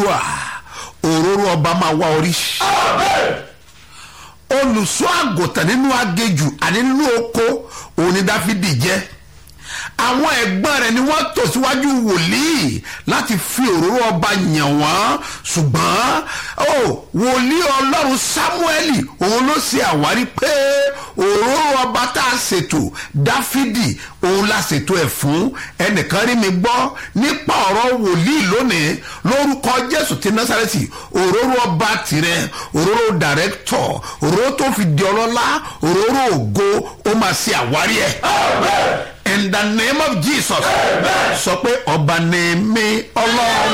wà òróró ọba máa wá orí olùṣọ́ àgùntàn nínú agejù àní nínú oko òun ni dáfídì jẹ́ àwọn ẹ̀gbọ́n rẹ̀ ni wọ́n tò síwájú wòlíì láti fi òróró ọba yàn wọ́n ṣùgbọ́n ó wòlíì ọlọ́run sámúẹ́lì òun ló ṣe àwárí pé òróró ọba tá a ṣètò dáfídì òun la ṣètò ẹ̀ fún ẹnìkan rí mi gbọ́ nípa ọ̀rọ̀ wòlíì lónìí lórúkọ jésù ti násàrẹ́tì òróró ọba tirẹ̀ òróró dàrẹ́tọ̀ òróró tó fi di ọlọ́lá òróró ògo ó máa ṣe àwárí ẹ̀ in the name of jesus sọ pé ọba ni mí ọlọ́run.